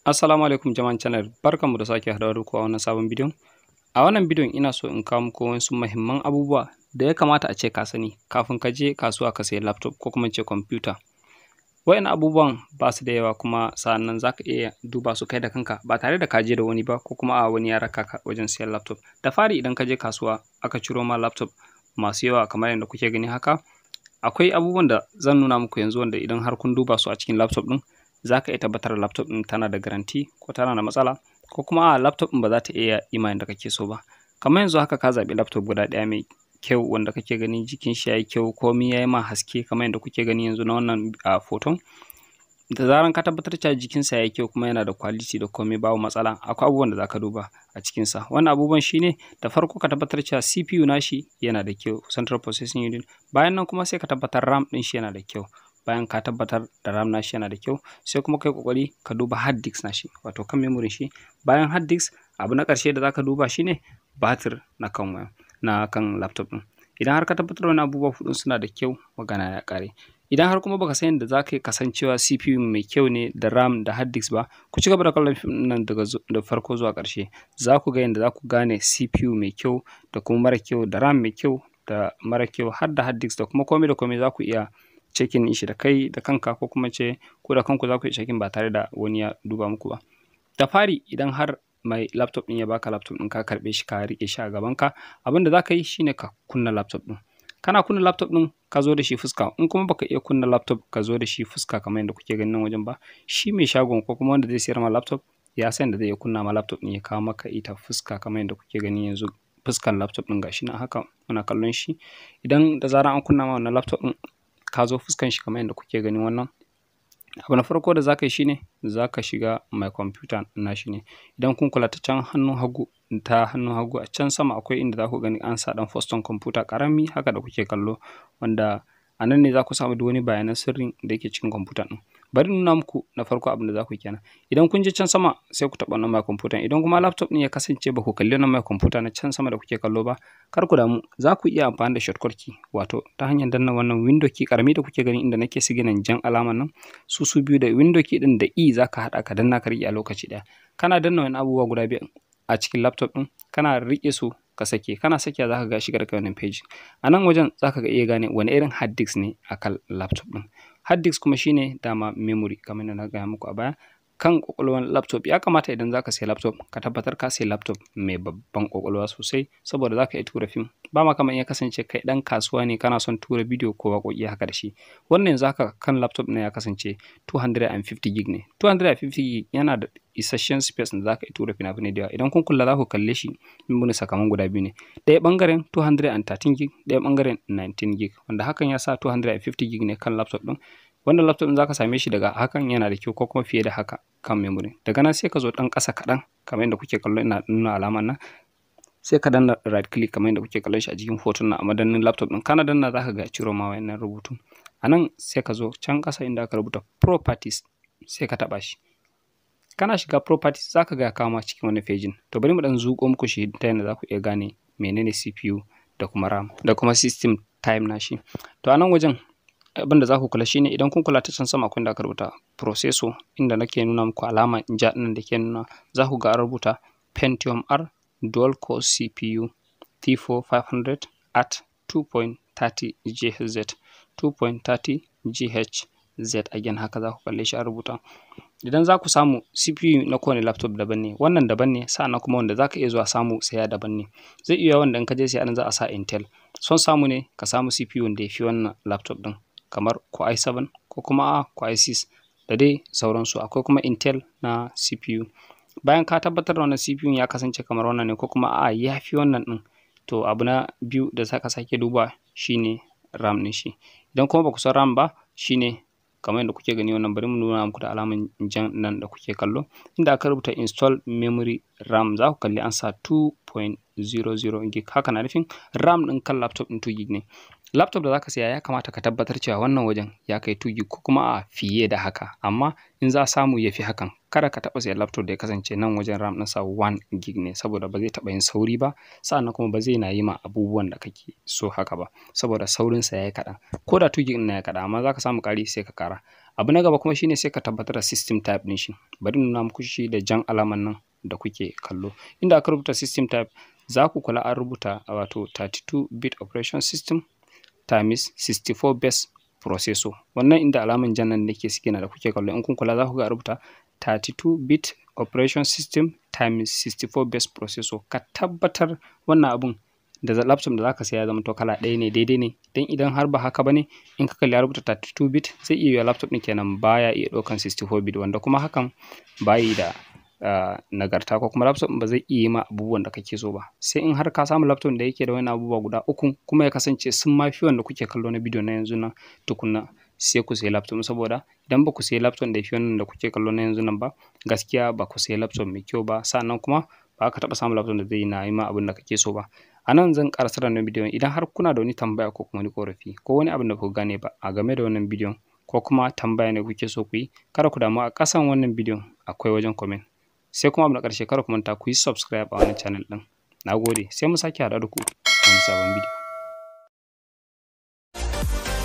Assalamu alaikum jama'an channel barkanmu da sake haɗuwa da ku a wannan sabon bidiyon. A wannan bidiyon ina so in kawo muku wasu muhimman abubuwa da ya kamata a ce ka sani kafin ka je kasuwa ka sayi laptop ko kuma in ce kwamfuta. Waɗannan abubuwan ba su da yawa kuma sa'annan za ka iya duba su kai da kanka ba tare da ka je da wani ba ko kuma a wani ya raka ka wajen siyan laptop. Da fari idan ka je kasuwa aka ciro ma laptop masu yawa kamar yadda kuke gani haka, akwai abubuwan da zan nuna muku yanzu wanda idan har kun duba su a cikin laptop ɗin za ka iya tabbatar da laptop ɗin tana da garanti ko tana da matsala ko kuma a laptop ɗin ba za ta iya yi ma yanda kake so ba. Kamar yanzu haka ka zaɓi laptop guda ɗaya mai kyau wanda kake ganin jikin shi ya yi kyau komai ya yi ma haske kamar yadda kuke gani yanzu na wannan a foton. Da zaran ka tabbatar cewa jikinsa ya yi kyau kuma yana da quality da komai babu matsala akwai abubuwan da za ka duba a cikinsa. Wannan abubuwan shi ne da farko ka tabbatar cewa CPU nashi yana da kyau Central Processing Unit bayan nan kuma sai ka tabbatar RAM ɗin shi yana da kyau. bayan ka tabbatar da RAM nashi yana da kyau sai kuma kai kokari ka duba hard disk nashi wato kan memory shi bayan hard disk abu na ƙarshe da zaka duba shine batir na kan waya na kan laptop ɗin idan har ka tabbatar wani abubuwa huɗun suna da kyau magana ya ƙare idan har kuma baka san yadda za ka yi kasancewa CPU mai kyau ne da RAM da hard disk ba ku ci gaba da kallon fim nan daga da farko zuwa ƙarshe za ku ga yadda za ku gane CPU mai kyau da kuma mara kyau da RAM mai kyau da mara kyau har da hard disk da kuma komai da komai za ku iya cekin shi da kai da kanka ko kuma ce ko da kanku za ku yi cekin ba tare da wani ya duba muku ba da fari idan har mai laptop ɗin ya baka laptop ɗin ka karɓe shi ka riƙe shi a gabanka abin da za ka yi shine ka kunna laptop ɗin kana kunna laptop ɗin ka zo da shi fuska in kuma baka iya kunna laptop ka zo da shi fuska kamar yadda kuke ganin nan wajen ba shi mai shagon ko kuma wanda zai sayar ma laptop ya san da zai iya kunna ma laptop ɗin ya kawo maka ita fuska kamar yadda kuke gani yanzu fuskan laptop ɗin gashi nan haka muna kallon shi idan da zarar an kunna ma wannan laptop ɗin ka zo fuskan shi kamar yadda kuke ganin wannan abu na farko da zaka yi shine zaka shiga my computer na shi ne idan kun kula ta can hannun hagu ta hannun hagu a can sama akwai inda za ku gani an sa dan foston computer karami haka da kuke kallo wanda a nan ne za ku samu duk wani bayanan sirrin da yake cikin computer ɗin bari nuna muku na farko abin da za ku yi kenan idan kun je can sama sai ku taɓa wannan my computer idan kuma laptop ɗin ya kasance ba ku kalli wannan my computer na can sama da kuke kallo ba kar ku damu za ku iya amfani da shortcut key wato ta hanyar danna wannan window key karami da kuke gani inda nake siginan jan alaman nan su su biyu da window key ɗin da e za ka haɗa ka danna ka riƙe a lokaci ɗaya kana danna wani abubuwa guda biyu a cikin laptop ɗin kana riƙe su ka sake kana sakiya za ka ga shigar ka wannan page a nan wajen za ka ga iya gane wani irin hard disk ne a kan laptop ɗin hard disk kuma shine dama memory kamar da na gaya muku a baya kan kwakwalwar laptop ya kamata idan zaka sayi laptop ka tabbatar ka sayi laptop mai babban kwakwalwa sosai saboda zaka iya tura fim ba ma kamar ya kasance kai dan kasuwa ne kana son tura bidiyo ko waƙoƙi haka da shi wannan yanzu haka kan laptop ne ya kasance 250 gig ne 250 gig yana da isasshen space da zaka iya tura fina-finai da yawa idan kun kula za ku kalle shi mun sakamakon guda biyu ne ɗaya bangaren 213 gig ɗaya bangaren 19 gig wanda hakan ya sa 250 gig ne kan laptop ɗin wannan laptop za ka same shi daga hakan yana da kyau ko kuma fiye da haka kan memory daga nan sai ka zo ɗan ƙasa kaɗan kamar yadda kuke kallo ina nuna alaman nan sai ka danna right click kamar yadda kuke kallon shi a jikin hoton nan a madannin laptop ɗin kana danna za ka ga ciro ma wayannan rubutu a nan sai ka zo can ƙasa inda aka rubuta properties sai ka taɓa shi kana shiga properties za ka ga kawo ma cikin wani fejin to bari mu ɗan zuƙo muku shi ta yadda za ku iya gane menene CPU da kuma RAM da kuma system time nashi to a nan wajen abin da za ku kula shine idan kun kula ta can sama akwai da aka rubuta processor inda nake nuna muku alama ja ɗin da ke nuna za ku ga an rubuta Pentium R dual core CPU T4 500 at 2.30 GHz 2.30 GHz again haka za ku kalle shi a rubuta idan za ku samu CPU na kowane laptop daban ne wannan daban ne sa'annan kuma wanda za ka iya zuwa samu saya daban ne zai iya wanda in ka je sai an za a sa Intel son samu ne ka samu CPU wanda ya fi wannan laptop ɗin kamar ko i7 ko kuma ko i6 da dai sauransu akwai kuma intel na cpu bayan ka tabbatar da wannan cpu ya kasance kamar wannan ne ko kuma a ya fi wannan din to abu na biyu da za ka sake duba shine ram ɗin shi idan kuma ba ku san ram ba shine kamar yadda kuke gani wannan bari mu nuna muku da alaman jan nan da kuke kallo inda aka rubuta install memory ram za ku kalli an sa 2.00 gig haka na nufin ram ɗin kan laptop ɗin 2 gig ne laptop da zaka siya ya kamata ka tabbatar cewa wannan wajen ya kai 2 gig ko kuma a fiye da haka amma in za a samu ya fi hakan kada ka taɓa siyan laptop da ya kasance nan wajen ram ɗinsa 1 gig ne saboda ba zai taɓa yin sauri ba sa'annan kuma ba zai na yi ma abubuwan da kake so haka ba saboda saurinsa ya yi kaɗan ko da 2 gig na ya kaɗan amma za ka samu ƙari sai ka ƙara abu na gaba kuma shine sai ka tabbatar da system type ɗin shi bari nuna muku shi da jan alaman nan da kuke kallo inda aka rubuta system type za ku kula an rubuta wato 32 bit operation system times 64 base processor wannan inda alaman jan nan nake suke na da kuke kallo in kun kula za ku ga rubuta 32 bit operation system times 64 base processor ka tabbatar wannan abun da laptop da zaka saya ya zama to kala ɗaya ne daidai ne dan idan har ba haka bane in ka kalli ya rubuta 32 bit zai iya yiwa laptop ɗin kenan baya iya ɗaukan 64 bit wanda kuma hakan bayi da uh, nagarta ko kuma laptop ba zai iya yi ma abubuwan da kake so ba sai in har ka samu laptop da yake da wani abubuwa guda uku kuma ya kasance sun ma fi wanda kuke kallo na bidiyo na yanzu nan tukunna sai ku sayi laptop saboda idan ba ku sayi laptop da fi wannan da kuke kallo na yanzu nan ba gaskiya ba ku sayi laptop mai kyau ba sannan kuma ba ka taɓa samun laptop da zai na yi ma abin da kake so ba a nan zan ƙarasar da wannan bidiyon idan har kuna da wani tambaya ko kuma wani ƙorafi ko wani abin da ku gane ba a game da wannan bidiyon ko kuma tambaya ne kuke so ku yi kada ku damu a ƙasan wannan bidiyon akwai wajen comment sai kuma abu na ƙarshe kada ku manta ku yi subscribe a wannan channel ɗin na gode sai mu sake haɗa da ku a wani sabon bidiyo